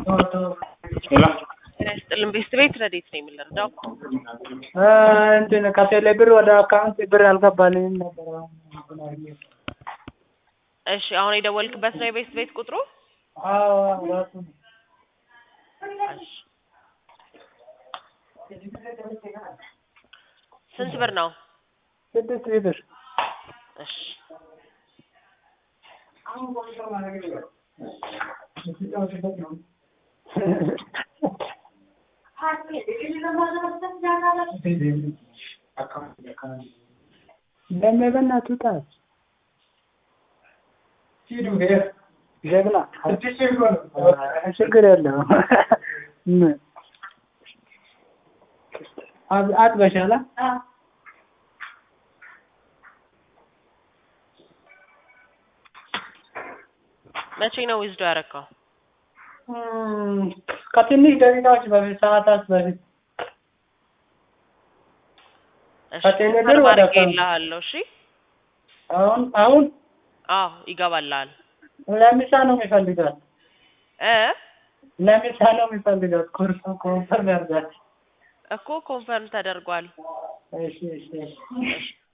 ሄሎ ጤና ይስጥልን ቤስት ቤት ረዴት ነው የምንረዳው? እንትን ከቴሌ ብር ወደ አካውንት ብር አልገባልኝም ነበር። እሺ አሁን የደወልክበት ነው የቤስት ቤት ቁጥሩ? አዎ ራሱ ነው። እሺ ስንት ብር ነው? ስድስት ሺህ ብር እሺ ለምን በእናትህ ውጣ። ጀግና ችግር የለውም። አብ- አጥበሻላ መቼ ነው ዊዝዶ ያረካው? እም፣ ከትንሽ ደቂቃዎች በፊት ሰዓታት በፊት እሺ ከቴሌ ብር ኮንፈርም ወደ አድርጌልሃለሁ። እሺ አሁን አሁን አዎ ይገባልሃል ለምሳ ነው የሚፈልጋት እ ለምሳ ነው የሚፈልጋት ኮርሶ ኮንፈርም ያርጋት። እኮ ኮንፈርም ተደርጓል። እሺ እሺ እሺ እሺ